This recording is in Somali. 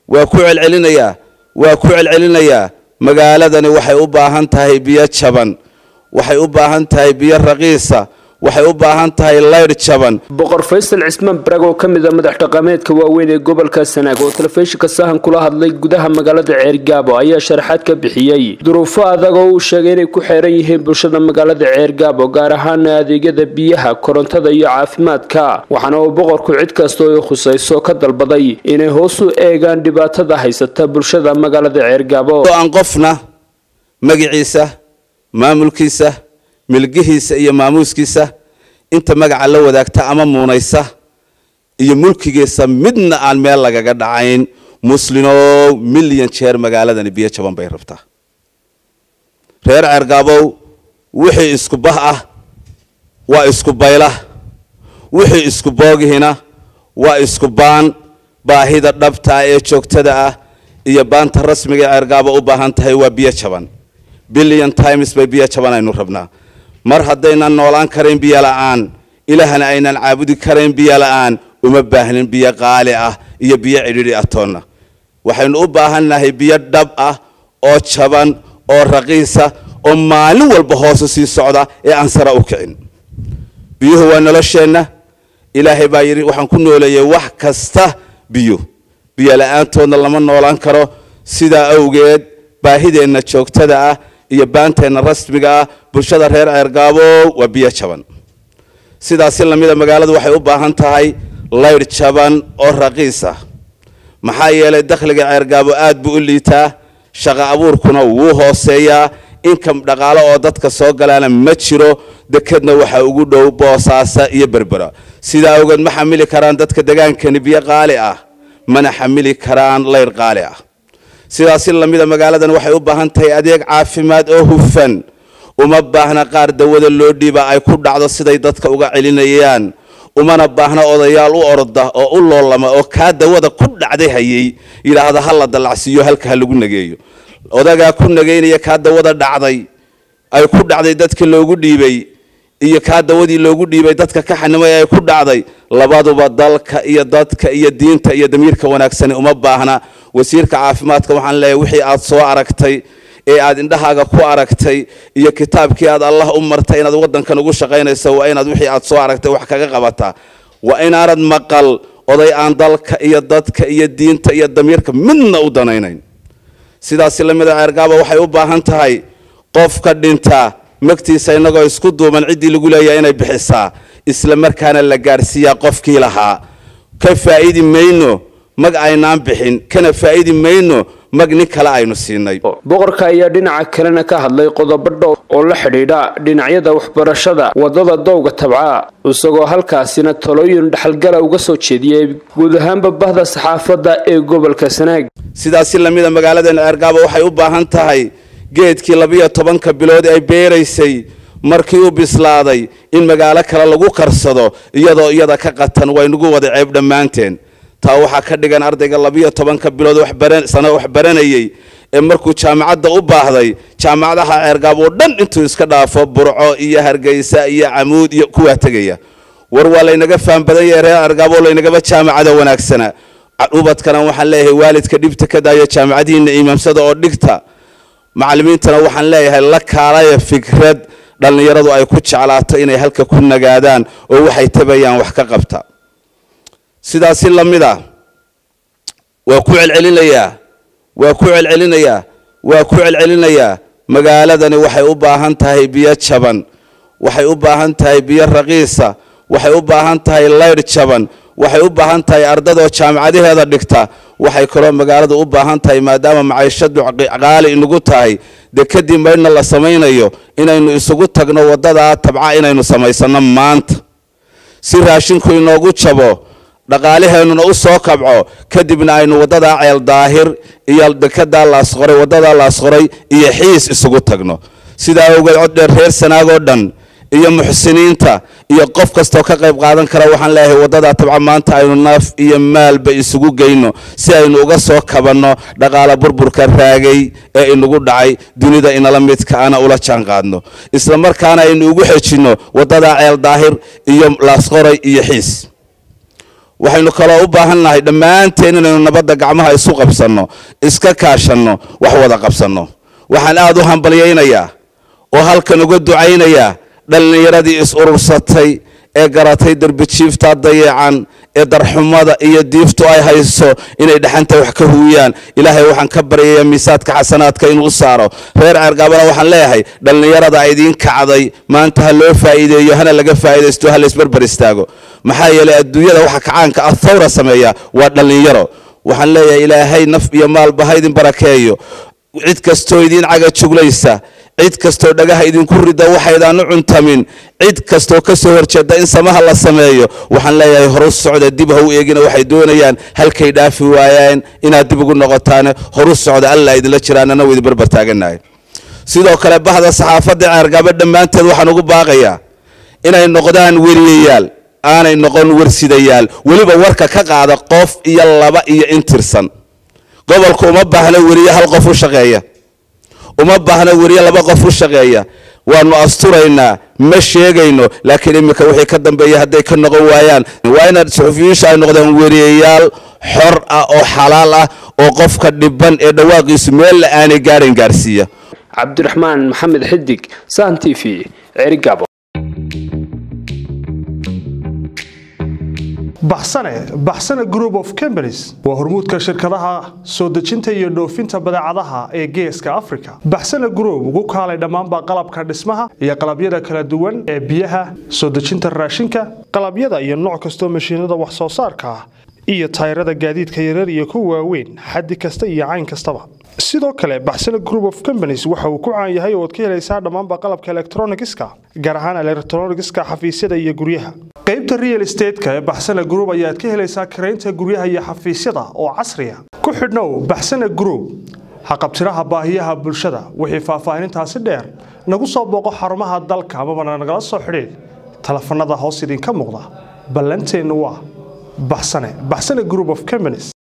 waa ku celcelinayaa waa ku celcelinayaa magaaladani waxay u baahan tahay biyo jaban waxay u baahan tahay biyo raqiisa waxay u baahan tahay laydh jaban boqor faysal cismaan barag oo ka mid a madax dhaqameedka waaweyn ee gobolka sanaag oo telefishinka sahan kula hadlay gudaha magaalada ceergaabo ayaa sharaxaad ka bixiyey duruufo adag oo uu sheegay inay ku xeeran yihiin bulshada magaalada ceergaabo gaar ahaana adeegyada biyaha korontada iyo caafimaadka waxaana uu boqorku cid kasta oo khusayso ka dalbaday inay hoos u eegaan dhibaatada haysata bulshada magaalada ceergaabo aan qofna magaciisa maamulkiisa milgihiisa iyo maamuuskiisa inta magaca la wadaagta ama muunaysa iyo mulkigiisa midna aan meel lagaga dhacayn muslinow milyan jeer magaaladani biyo jaban bay rabtaa reer ceergaabow wixii isku bah ah waa isku bayla wixii isku boogihina waa isku baan baahida dhabtaa ee joogtada ah iyo baanta rasmiga ee ceergaabo u baahan tahay waa biyo jaban billion times bay biyo jaban aynu rabnaa mar haddaynan noolaan karayn biyo la'aan ilaahna aynan caabudi karayn biyo la'aan uma baahnin biyo qaali ah iyo biyo cidhidhi atoonna waxaynu u baahannahay biyo dhab ah oo jaban oo raqiisa oo maalin walba hoosu sii socda ee aan sara u kicin biyuhu waa nolosheenna ilaahay baa yidhi waxaan ku nooleeyay wax kasta biyo biyo la'aantoodna lama noolaan karo sidaa awgeed baahideenna joogtada ah iyo baanteenna rasmiga ah bulshada reer ceergaabo waa biyo jaban sidaasi lamida magaaladu waxay u baahan tahay laydh jaban oo raqiis ah maxaa yeelay dakhliga ceergaabo aad buu u liitaa shaqo abuurkuna wuu hooseeyaa inkam dhaqaalo oo dadka soo galaana ma jiro dekedna waxaa ugu dhow boosaasa iyo berbera sidaa awgeed ma xamili karaan dadka degaankani biyo qaali ah mana xamili karaan laydh qaali ah sidaasi lamida magaaladan waxay u baahan tahay adeeg caafimaad oo hufan uma baahna qaar dawada loo dhiiba ay ku dhacdo siday dadka uga celinayaan umana baahna odayaal u orda oo u loolama oo kaa dawada ku dhacday hayay yidhaahda ha la dallacsiiyo halka ha lagu nageeyo odagaa ku nageynaya kaa dawada dhacday ay ku dhacday dadka loogu dhiibay iyo kaa dawadii loogu dhiibay dadka ka xanimay ay ku dhacday labaduba dalka iyo dadka iyo diinta iyo damiirka wanaagsani uma baahna wasiirka caafimaadka waxaan leeyahay wixii aad soo aragtay ee aad indhahaaga ku aragtay iyo kitaabkii aad allah u martay inaad wadankan ugu shaqaynayso waa inaad wixii aad soo aragtay wax kaga qabataa waa inaanad maqal oday aan dalka iyo dadka iyo diinta iyo damiirka midna u danaynayn sidaasi lamida ceergaaba waxay u baahan tahay qofka dhinta magtiisa inagoo isku duuban ciddii lagu leeyahay inay bixisaa isla markaana la gaadhsiiyaa qofkii lahaa ka faa'idi mayno mag aynaan bixin kana faa'idi mayno mag nin kale aynu siinay boqorka ayaa dhinaca kalena ka hadlay qodobo dhow oo la xidhiidha dhinacyada waxbarashada wadada dowga tabca isagoo halkaasina talooyin dhexalgala uga soo jeediyey guud ahaanba bahda saxaafadda ee gobolka sanaag sidaasi lamida magaaladeena ceergaabo waxay u baahan tahay geedkii labiyo tobanka bilood ay beeraysay markii u bislaaday in magaalo kale lagu karsado iyadoo iyada ka qatan waynugu wada ceeb dhammaanteen taa waxaa ka dhigan ardayga labiyo tobanka bilood sano wax baranayey ee markuu jaamacadda u baahday jaamacadaha ceergaab oo dhan intuu iska dhaafo burco iyo hargeysa iyo camuud iyo kuwaa tegaya war waa laynaga faham badan yahay reer ceergaab oo laynagaba jaamacada wanaagsana ubadkana waxaan leeyahay waalidka dhibta ka daayo jaamacadihiina imaamsada oo dhigta macallimiintana waxaan leeyahay la kaalaya fikrad dhallinyaradu ay ku jeclaato inay halka ku nagaadaan oo waxay tabayaan wax ka qabta sidaasi lamid a waa ku celcelinayaa waa ku celcelinayaa waa ku celcelinayaa magaaladani waxay u baahan tahay biyo jaban waxay u baahan tahay biyo raqiisa waxay u baahan tahay laydh jaban waxay u baahan tahay ardadoo jaamacadaheeda dhigta waxay kaloo magaaladu u baahan tahay maadaama maciishadu qaali inagu tahay dee kadib maydhna la samaynayo inaynu isugu tagno waddadaa tabca inaynu samaysano maanta si raashinku inoogu jabo dhaqaalaheennuna u soo kabco kadibna aynu waddadaa ceel daahir iyo dekedaa laasqoray waddadaa laasqoray iyo xiis isugu tagno sidaa awgeed coddheer reer sanaagoo dhan iyo muxsiniinta iyo qof kastoo ka qayb qaadan kara waxaan leeyahay waddadaa tabca maanta aynu naaf iyo maalba isugu geyno si aynu uga soo kabanno dhaqaala burburka raagay ee inagu dhacay dunida inala midka ana ula jaan qaadno isla markaana aynu ugu xejinno waddadaa ceel daahir iyo laasqoray iyo xiis waxaynu kaloo u baahan nahay dhammaanteen inaynu nabadda gacmaha isu qabsanno iska kaashanno wax wada qabsanno waxaan aada u hambalyaynayaa oo halkan uga ducaynayaa dhallinyaradii is urursatay ee garatay derbijiifta dayacan ee darxumada iyo diiftu ay hayso inay dhaxanta wax ka huuyaan ilaahay waxaan ka baryayaa miisaadka xasanaadka inuu saaro reer ceergaabana waxaan leeyahay dhallinyarada idiin kacday maanta ha loo faa'iideeyo hana laga faa'iidaysto ha laysbarbar istaago maxaa yeelay adduunyada waxa kacaanka ah thawra sameeya waa dhallinyaro waxaan leeyahay ilaahay naf iyo maalba ha idin barakeeyo cid kastoo idiin caga juglaysa cid kastoo dhagaha idinku rida waxaydaan u cuntamin cid kastoo ka soo horjeeda in samaha la sameeyo waxaan leeyahay horu socda dib ha u eegina waxay doonayaan halkay dhaafi waayeen inaad dib ugu noqotaane horu socda alla idinla jiraan ana idin barbar taaganahay sidoo kale bahda saxaafadda ceergaba dhammaanteed waxaan ugu baaqayaa inay noqdaan weriyayaal aanay noqon warsidayaal weliba warka ka qaada qof iyo laba iyo intirsan gobolku uma baahna weriye hal qof u shaqeeya uma baahna weriye laba qof u shaqeeya waanu asturaynaa ma sheegayno laakiin iminka wixii ka dambeeya hadday ka noqon waayaan waa inaad suxufiyiisha ay noqdaan weriyayaal xor ah oo xalaal ah oo qofka dhiban ee dhawaaqiisu meel la aanay gaadhayn gaarsiiya cabdiraxmaan maxamed xidig san t v cerigabo baxsane baxsane group of companies waa hormuudka shirkadaha soo dejinta iyo dhoofinta badeecadaha ee geeska africa baxsane group ugu kaalay dhammaanba qalabka dhismaha iyo qalabyada kala duwan ee biyaha soo dejinta raashinka qalabyada iyo nooc kastoo mashiinada wax soo saarka ah iyo tayrada gaadiidka yarar iyo kuwa waaweyn xaddi kasta iyo cayn kastaba sidoo kale baxsane group of companies waxa uu ku caan yahay ooad ka helaysaa dhammaanba qalabka elektronigiska gaar ahaan elektronigiska xafiisyada iyo guryaha qaybta real estateska ee baxsane group ayaad ka helaysaa karaynta guryaha iyo xafiisyada oo casriya ku xidhnow baxsane group haqabtiraha baahiyaha bulshada wixii faahfaahinintaasi dheer nagu soo booqo xarumaha dalka amabana nagala soo xidhiid telefanada hoos idinka muuqda ballanteennu waa baxsane baxsane group of companies